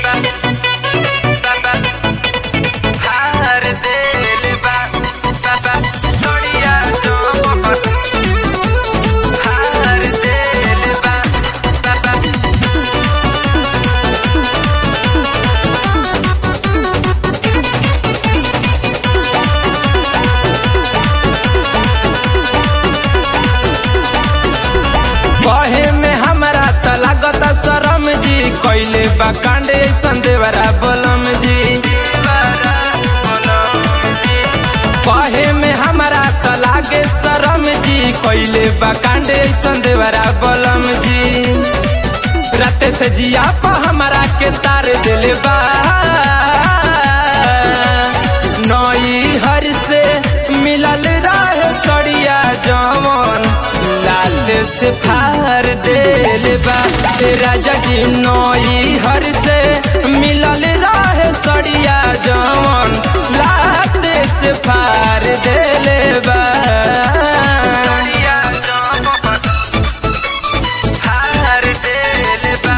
हार दिल बा छोड़िया जो हार दिल बा बहे में हमरा त लागत शरम जी कैले बा कांडे ऐसन देवरा बोलम जी बहे में हमरा त लागे शरम जी कैले बा कांडे ऐसन देवरा बोलम जी राते से जिया पा हमरा के तार दिले बा नई हर से मिलल रहे सड़िया जवन लाल से फार दिल बा राजा जी नई हर से मिलल रहे सड़िया जवन लाल से फार दिल बा हार दिल बा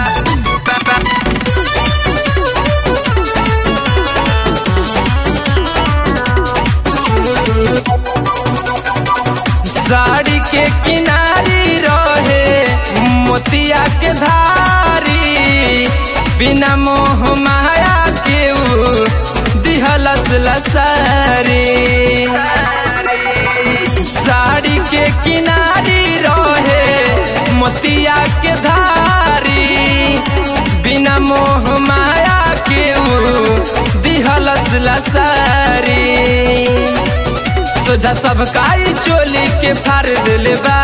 साड़ी के किनारी रहे मोतिया के धारी बिना मोह माया के ऊ दिहलस लसारी साड़ी के किनारी रहे मोतिया के धारी बिना मोह माया के ऊ दिहलस लसारी सोझा सब काई चोली के फार दिल बा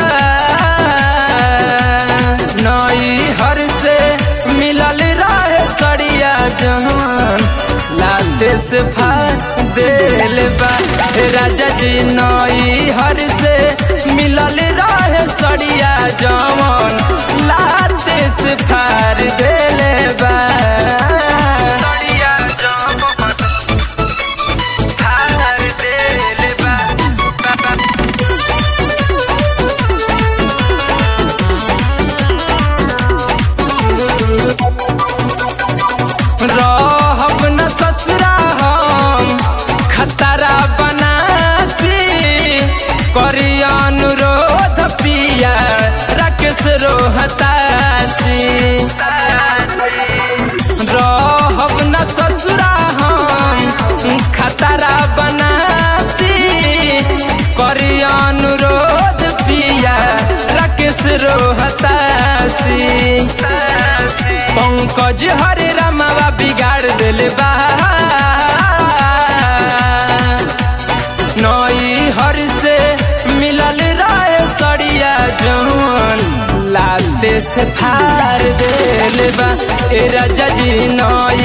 नई हर से मिलल रहे सड़िया जहान लाते से फार दिल बा राजा जी नई हर से मिलल रहे सड़िया जवान लाते से फार दिल बा सड़िया जवान हार दिल बा रहब न ससुरा हम खतरा बनासी करी अनुरोध पिया राकेश रोहतासी रहब न ससुरा हम खतरा बनासी करी अनुरोध पिया राकेश रोहतासी पंकज हरे रामवा बिगाड़ दिल बा नई हर से मिलल रहे सड़िया जवन लाते से फार दिल बा ए राजा जी नई